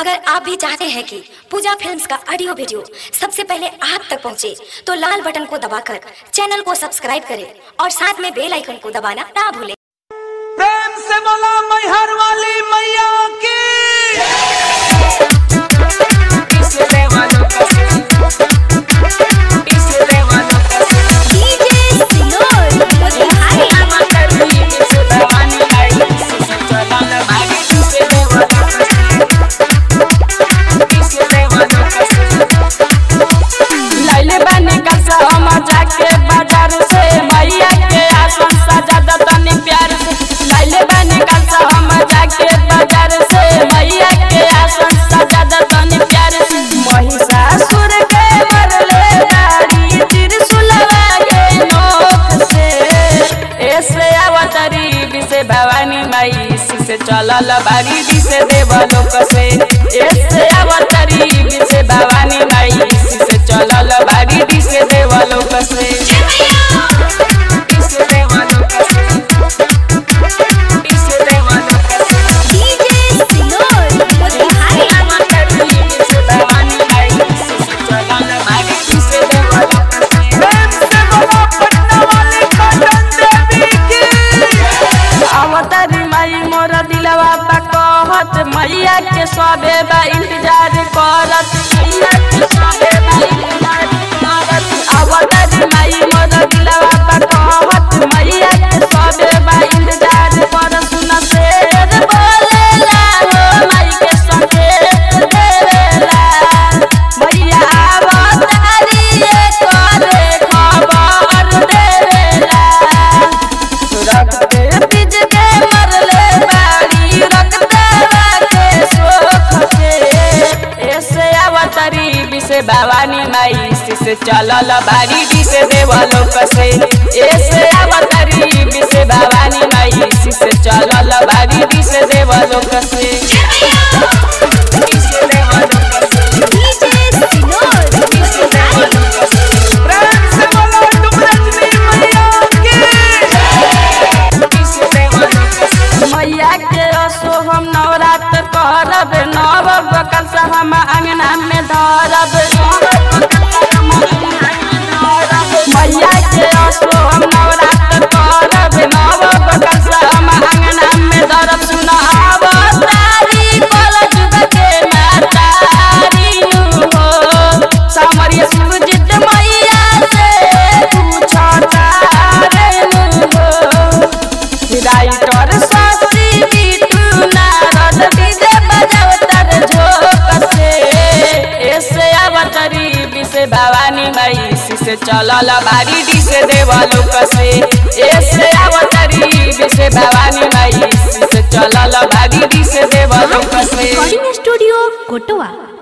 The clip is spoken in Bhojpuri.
अगर आप भी चाहते हैं कि पूजा फिल्म्स का ऑडियो वीडियो सबसे पहले आप तक पहुंचे, तो लाल बटन को दबाकर चैनल को सब्सक्राइब करें और साथ में बेल आइकन को दबाना ना भूलें प्रेम से बोला मैहर वाली मैया की लाइले बानी कसा हम जाके बाजार से मैया के आसन सजा दतनी प्यार से लाइले बानी कसा हम जाके बाजार से मैया के आसन सजा दतनी प्यार से महिषासुर के मरले दाढ़ी त्रिशूलवा के नोक से ऐसे अवतरी विसे भवानी माई से चलल बारी दिसे देवलोक से ऐसे अवतरी विसे भवानी माई से चलल बारी दिसे देवलोक से दिसे देवलोक से दिसे देवलोक से प्रेम से बोला पटना वाली कटन देवी की अवतारी माई मोर दिलवा बा कहत मैया के सबे बा इंतजार करत मैया के सबे बा इंतजार करत अवतारी माई मोर दिलवा बा कहत मैया के सबे बा इंतजार कर सुन शेर बोलेला हो माई के संकेत देवेला मैया अवतारी करे खबर देवेला रक्त बीज के मरले बाड़ी रक्त के सोख के ऐसे अवतरी विसे भवानी माई से चलल बाड़ी दिसे देवलोक से ऐसे अवतरी विसे भवानी माई से चलल बाड़ी दिसे देवलोक से दिसे देवलोक से दिसे देवलोक से प्रेम से बोला डुमरजनी मैया की मैया के असो हम नवरात्र करब नव बकल से हम अंगना में धरब मैया के असो हम नवरात्र करब नव बकल से हम अंगना में धरब सुन अवतारी कल जुग के मातारी नु हो सामरिया सुरजित मैया से पूछता रे नु हो राइटर सासी बिटू नारद डीजे बजावतर झोक से ऐसे अवतरी विसे भवानी माई से चलल बारी डिसे देवलोक से ऐसे अवतरी विसे भवानी माई से चलल बारी डिसे देवलोक से स्टूडियो कोटवा